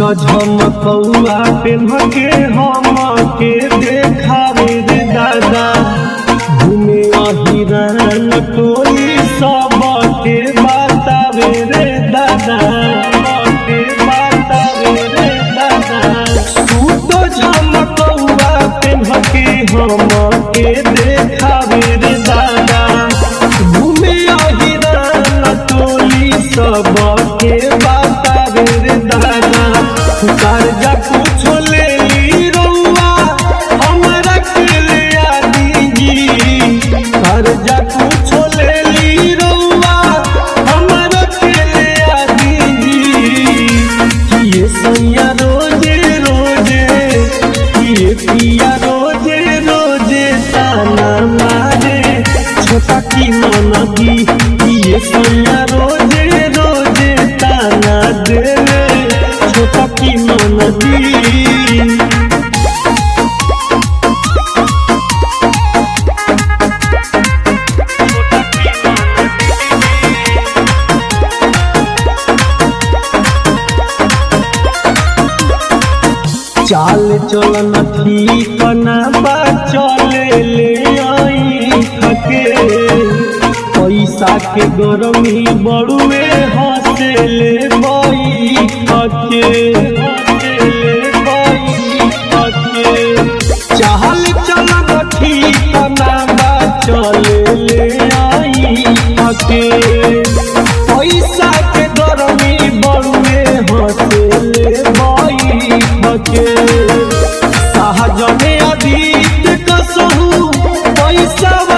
झमकौआ पेन्ह के हम के देखावे रे दादा घूमे अहिरन टोली सब के बतावे रे दादा के बतावे रे दादा तू तो झमकौआ पेन्ह के हम के देखावे रे दादा घूमे अहिरन टोली सब के बतावे रे दादा कर्जा कुछो ले ली रउआ हमरा के ले आ दीजी कर्जा कुछो ले ली रउआ हमरा के ले आ दीजी किए सैया रोजे रोजे किए पिया रोजे रोजे ताना मारे छोटा की नदी किए सैया रोजे रोजे ताना देवे छोटा की नदी चाल चलन ठीक ना बा चले ले आई थके पैसा के गरमी बड़ुए हंसे ले बई थके चाल चलन ठीक ना बा चले ले आई थके पैसा के गरमी बड़ुए हंसे ले बई थके सहजने अधीत कसहु पैसा